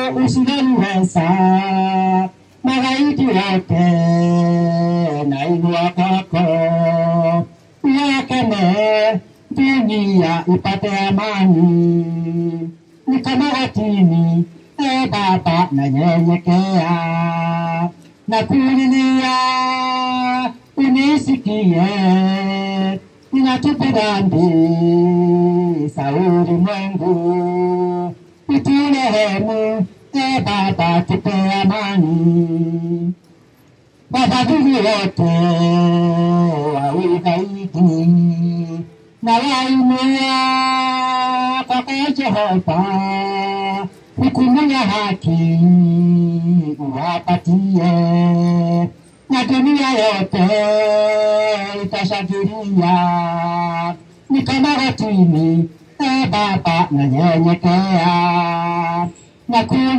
usinaliweza magaidi wote nainua kwako yakene dunia ipate amani ni kama watini e baba nanyenyekea na kulilia unisikie ninatupa dhambi za ulimwengu uturehemu e baba tupe amani wafadhili wote wa ugaidi na wainua kwako Jehova, hukumu ya haki uwapatie, na dunia yote itashangilia. Ni kama watini, e Baba, nanyenyekea na kuli